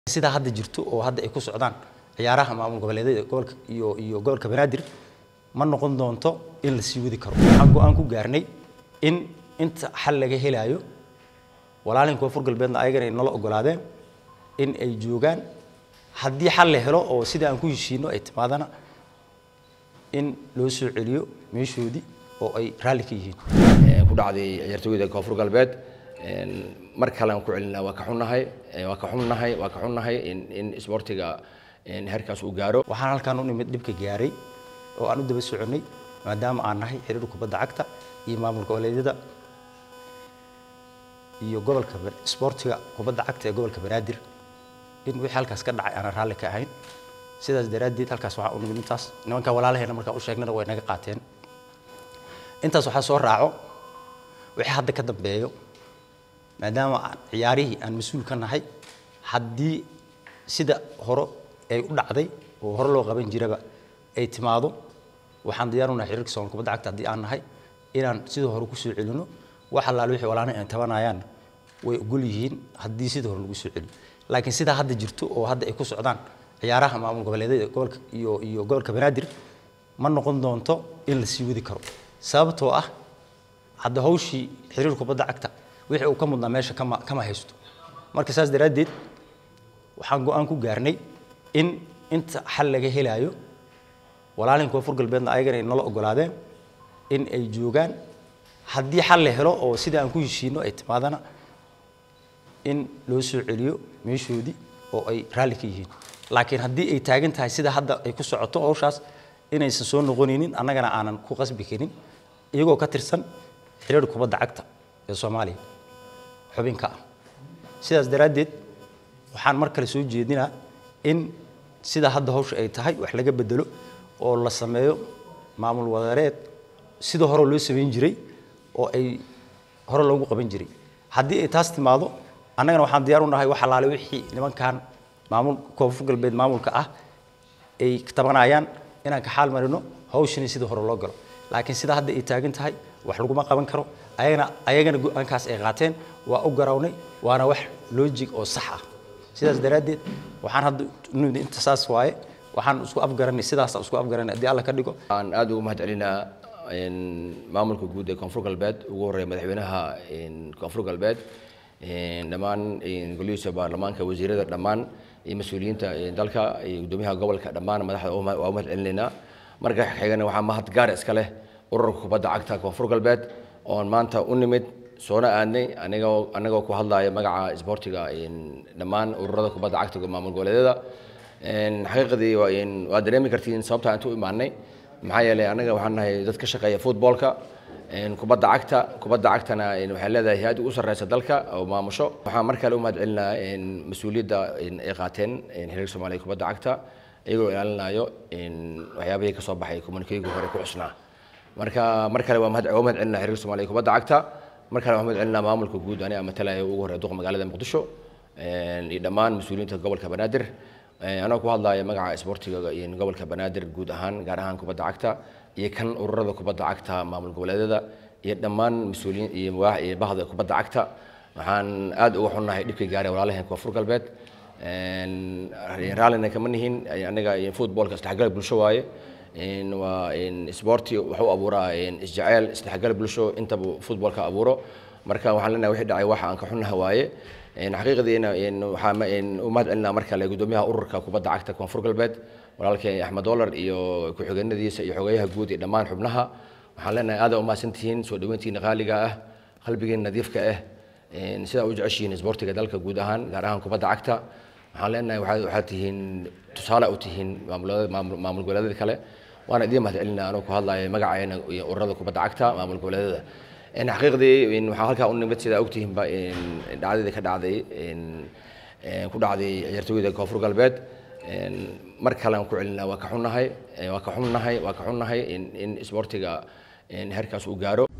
sidaa hadda jirto oo hadda ay ku socdaan ciyaaraha maamul goboleedyada gobolka iyo iyo gobolka banaadir ma noqon doonto in la sii wadi karo waxaan go-aan ku gaarnay in inta xal laga helayo walaalin koonfur galbeedna ayagana ay nala ogolaadeen in ay joogaan haddii xal la helo oo sida aan ku heshiino ay timaadana in loo soo celiyo meeshoodii oo ay raalli ka yihiin ku dhacday ciyaartooyda koonfur galbeed mar kale aan ku celinaa waa ka xunnahay waa ka xunnahay waa ka xunnahay in in isboortiga heerkaas uu gaaro waxaan halkaan u nimid dhibka gaaray oo aan u daba soconnay maadaama aan nahay xiriir kubadda cagta iyo maamul goboleedyada iyo gobolka isboortiga kubadda cagta ee gobolka banaadir in wixii halkaas ka dhacay aanan raalli ka ahayn sidaas daraaddeed halkaas waxaa u nimid intaas nimanka walaalaheena markaan u sheegnana way naga qaateen intaas waxaa soo raaco wixii hadda ka dambeeyo maadaama aan ciyaarihii aan mas-uul ka nahay haddii sida hore ay u dhacday oo hore loo qaban jiraba ay timaado waxaan diyaar u nahay xiriirka soomaalka kubadda cagta haddii aan nahay inaan sida hore ku soo celino wax allaale wixii walaalaha ay tabanayaan way ogol yihiin haddii sida hore lagu soo celiyo laakiin sidaa hadda jirto oo hadda ay ku socdaan ciyaaraha maamul goboleedyada gobolka iyo iyo gobolka banaadir ma noqon doonto in la sii wadi karo sababtoo ah hadda hawshii xiriir kubadda cagta wixii uu ka mudnaa meesha kama kama haysto marka saas daraaddeed waxaan go-aan ku gaarnay in inta xal laga helayo walaalin koonfur galbeedna ayagana ay nala ogolaadeen in ay joogaan haddii xal la helo oo sida aan ku heshiino ay timaadana in loo soo celiyo meeshoodii oo ay raalli ka yihiin laakiin haddii ay taagan tahay sida hadda ay ku socoto hawshaas inaysan soo noqonaynin annagana aanan ku qasbi karin iyagoo ka tirsan xiriir kubadda cagta ee soomaaliya xubinka ah sidaas daraaddeed waxaan mar kale soo jeedinaa in sida hadda hawsha ay tahay wax laga bedelo oo la sameeyo maamul wadareed sida hore loo samayn jiray oo ay hore loogu qaban jiray haddii ay taas timaado annagana waxaan diyaar u nahay wax allaale wixii nimankan maamul koonfur galbeed maamulka ah ay tabanayaan inaan ka xaal marino hawshani sida hore loo galo laakiin sida hadda ay taagan tahay wax laguma qaban karo ayagana ayagana go-aankaas ay qaateen waa u garawnay waana wax loojig oo sax ah sidaas daraaddeed waxaan hadda nimid inta saas waaye waxaan isku afgaranay sidaas isku afgaranay haddii alla ka dhigo aan aad ugu mahad celinaa maamulka guud ee koonfur galbeed ugu horreeya madaxweynaha koonfur galbeed dhammaan golihiisa baarlamaanka wasiirada dhammaan iyo mas-uuliyiinta dalka iyo guddoomiyaha gobolka dhammaan madaxda waa u mahad celinaynaa marka xigana waxaa mahad gaar iska leh ururka kubadda cagta koonfur galbeed oon maanta u nimid soona aadnay anigoo anagoo ku hadlaya magaca isboortiga dhammaan ururada kubadda cagta maamul goboleedyada xaqiiqdii waa dareemi kartiin sababta inta u imaanay maxaa yeelay anaga waxaan nahay dad ka shaqeeya footballka kubadda cagta kubadda cagtana waxay leedahay hay-ad ugu sarreysa dalka oo maamusho waxaan mar kale u mahad celinaa mas-uuliyadda ay qaateen xiriirka soomaaliya kubadda cagta iyagoo ilaalinayo waxyaabihii ka soo baxay communikeygu hore ku xusnaa marka mar kale waa mahad celinaa xiriirka soomaaliya kubadda cagta mar kale waa mahad celinaa maamulka guud aniga matalaya ugu horreeya duqa magaalada muqdisho iyo dhammaan mas-uuliyiinta gobolka banaadir anoo ku hadlaya magaca isboortiga gobolka banaadir guud ahaan gaar ahaan kubadda cagta iyo kan ururada kubadda cagta maamul goboleedyada iyo dhammaan mas-uuliyiin iyo bahda kubadda cagta waxaan aad uga xunnahay dhibkii gaaray walaalaheen koonfur galbeed raallina kama nihin anaga footballka isdhexgal bulsho waaye waa isboorti wuxuu abuuraa isjeceyl isdhexgal bulsho intaba footballka abuuro marka waxaan leenahay wixii dhacay waxa aan ka xunnaha waaye xaqiiqdiina waxaa u mahad celinaa mar kale guddoomiyaha ururka kubadda cagta koonfur galbeed walaalkeen axmed dolar iyo ku-xigeenadiisa iyo xogeyaha guud iyo dhammaan xubnaha waxaan leenahay aada u mahadsantihiin soo dhaweyntiina qaaliga ah qalbigiina nadiifka ah sidaa u jeceshihiin isboortiga dalka guud ahaan gaar ahaan kubadda cagta waxaan leenahay waxaad tihiin tusaale u tihiin maamul goboleedyada kale waana idiin mahad celinaa anoo ku hadlaya magaceena iyo ururada kubadda cagta maamul goboleedyada xaqiiqdii waxaa halkaa u nimid sidaa ogtihiinba dhacdadii ka dhacday ku dhacday ciyaartooyda koonfur galbeed mar kale aan ku celinaa waa ka xunnahay waa ka xunnahay waa ka xunnahay in in isboortiga heerkaas uu gaaro